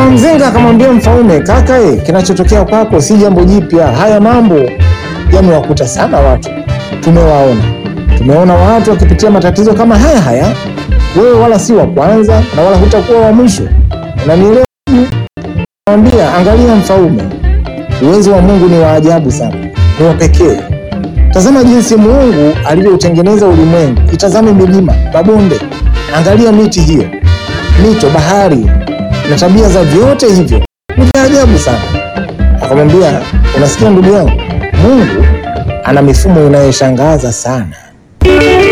Mzinga akamwambia mfalme, kaka, e, kinachotokea kwako si jambo jipya. Haya mambo yamewakuta sana watu, tumewaona tumeona watu wakipitia matatizo kama haya haya. Wewe wala si wa kwanza na wala hutakuwa wa mwisho, unanielewa? Mwambia, angalia mfalme, uwezo wa Mungu ni wa ajabu sana, ni wa pekee. Tazama jinsi Mungu alivyoutengeneza ulimwengu. Itazame milima, mabonde, angalia miti hiyo, mito, bahari na tabia za vyote hivyo ni vya ajabu sana. Akamwambia, unasikia ndugu yangu, Mungu ana mifumo inayoshangaza sana.